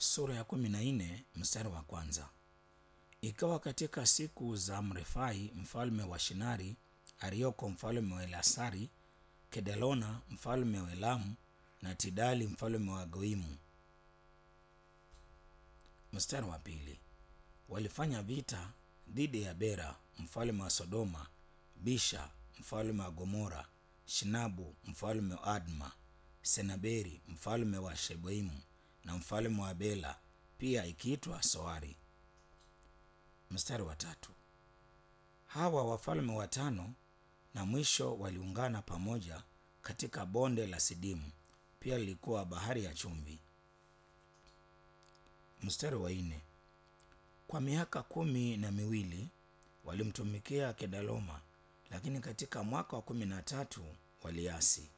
sura ya kumi na nne mstari wa kwanza. Ikawa katika siku za Mrefai mfalme wa Shinari, Arioko mfalme wa Elasari, Kedalona mfalme wa Elamu na Tidali mfalme wa Goimu. Mstari wa pili. Walifanya vita dhidi ya Bera mfalme wa Sodoma, Bisha mfalme wa Gomora, Shinabu mfalme wa Adma, Senaberi mfalme wa Sheboimu na mfalme wa Bela, pia ikiitwa Soari. Mstari wa tatu. Hawa wafalme watano na mwisho waliungana pamoja katika bonde la Sidimu, pia lilikuwa bahari ya chumvi. Mstari wa nne. Kwa miaka kumi na miwili walimtumikia Kedaloma, lakini katika mwaka wa kumi na tatu waliasi.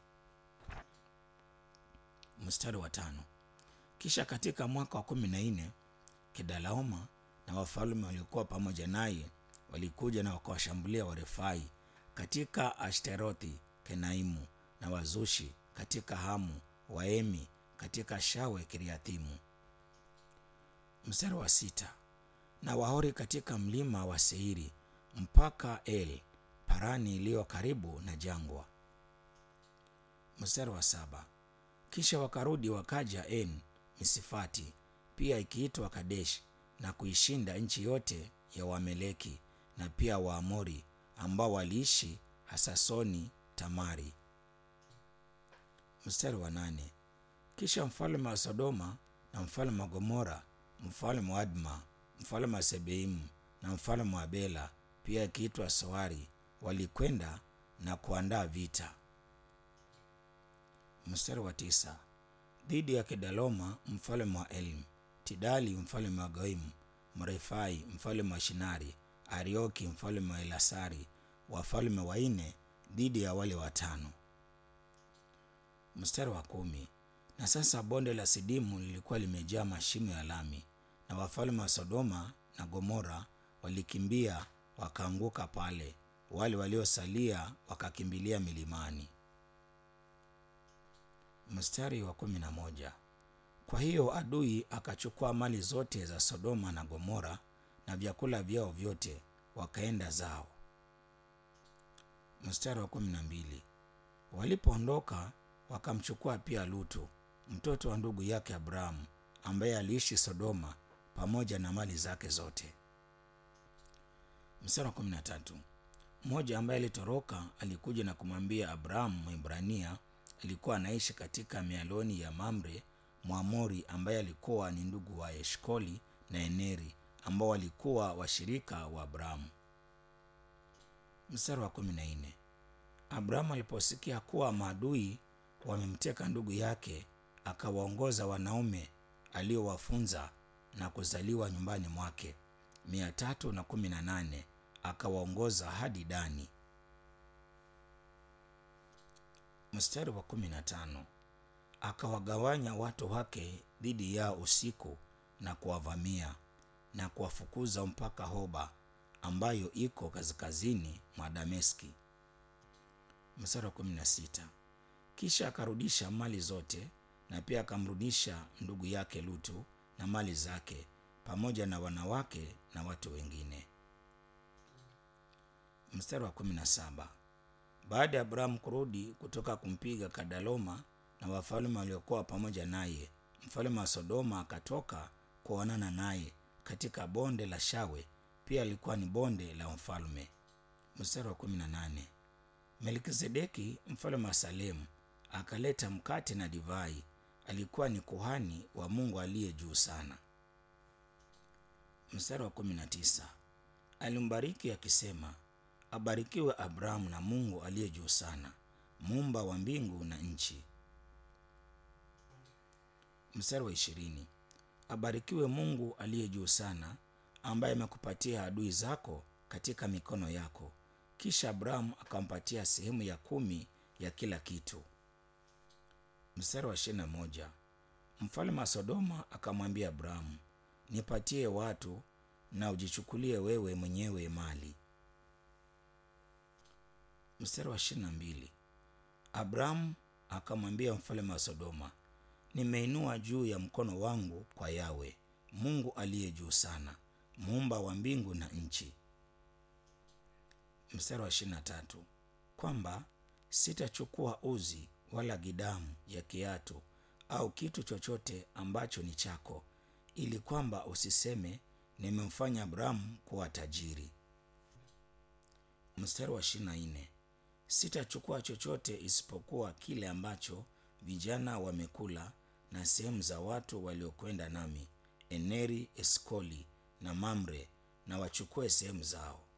Mstari wa tano. Kisha katika mwaka wa kumi na nne Kedalaoma na wafalme waliokuwa pamoja naye walikuja na wakawashambulia Warefai katika Ashterothi Kenaimu, na Wazushi katika Hamu, Waemi katika Shawe Kiriathimu. Mstari wa sita. Na Wahori katika mlima wa Seiri mpaka El Parani iliyo karibu na jangwa. Mstari wa saba. Kisha wakarudi wakaja En Misifati, pia ikiitwa Kadesh, na kuishinda nchi yote ya Wameleki na pia Waamori ambao waliishi Hasasoni Tamari. Mstari wa nane. Kisha mfalme wa Sodoma na mfalme wa Gomora, mfalme wa Adma, mfalme wa Sebeimu na mfalme wa Bela, pia ikiitwa Soari, walikwenda na kuandaa vita. Mstari wa tisa. Dhidi ya Kedaloma mfalme wa Elim, Tidali mfalme wa Goimu, Mrefai mfalme wa Shinari, Arioki mfalme wa Elasari, wafalme wanne dhidi ya wale watano. Mstari wa kumi. Na sasa bonde la Sidimu lilikuwa limejaa mashimo ya lami, na wafalme wa Sodoma na Gomora walikimbia wakaanguka pale, wale waliosalia wakakimbilia milimani. Mstari wa kumi na moja. Kwa hiyo adui akachukua mali zote za Sodoma na Gomora na vyakula vyao vyote, wakaenda zao. Mstari wa kumi na mbili. Walipoondoka wakamchukua pia Lutu mtoto wa ndugu yake Abrahamu ambaye aliishi Sodoma pamoja na mali zake zote. Mstari wa kumi na tatu. Mmoja ambaye alitoroka alikuja na kumwambia Abrahamu Mwebrania alikuwa anaishi katika mialoni ya Mamre Mwamori ambaye alikuwa ni ndugu wa Eshkoli na Eneri ambao walikuwa washirika wa Abrahamu. Mstari wa kumi na nne. Abrahamu aliposikia kuwa maadui wamemteka ndugu yake, akawaongoza wanaume aliowafunza na kuzaliwa nyumbani mwake mia tatu na kumi na nane akawaongoza hadi Dani. Mstari wa kumi na tano akawagawanya watu wake dhidi yao usiku na kuwavamia na kuwafukuza mpaka Hoba ambayo iko kaskazini mwa Dameski. Mstari wa kumi na sita kisha akarudisha mali zote na pia akamrudisha ndugu yake Lutu na mali zake pamoja na wanawake na watu wengine. Mstari wa kumi na saba baada ya Abrahamu kurudi kutoka kumpiga Kadaloma na wafalme waliokuwa pamoja naye, mfalme wa Sodoma akatoka kuonana naye katika bonde la Shawe, pia alikuwa ni bonde la mfalme. Mstari wa kumi na nane Melkizedeki mfalme wa Salemu akaleta mkate na divai. Alikuwa ni kuhani wa Mungu aliye juu sana. Mstari wa kumi na tisa alimbariki akisema, abarikiwe Abrahamu na Mungu aliye juu sana, muumba wa mbingu na nchi. Mstari wa ishirini abarikiwe Mungu aliye juu sana, ambaye amekupatia adui zako katika mikono yako. Kisha Abrahamu akampatia sehemu ya kumi ya kila kitu. Mstari wa ishirini na moja mfalme wa Sodoma akamwambia Abrahamu, nipatie watu na ujichukulie wewe mwenyewe mali. Mstari wa ishirini na mbili Abrahamu akamwambia mfalme wa Sodoma, nimeinua juu ya mkono wangu kwa yawe mungu aliye juu sana muumba wa mbingu na nchi mstari wa ishirini na tatu kwamba sitachukua uzi wala gidamu ya kiatu au kitu chochote ambacho ni chako ili kwamba usiseme nimemfanya abrahamu kuwa tajiri mstari wa ishirini na nne sitachukua chochote isipokuwa kile ambacho vijana wamekula na sehemu za watu waliokwenda nami eneri eskoli na mamre na wachukue sehemu zao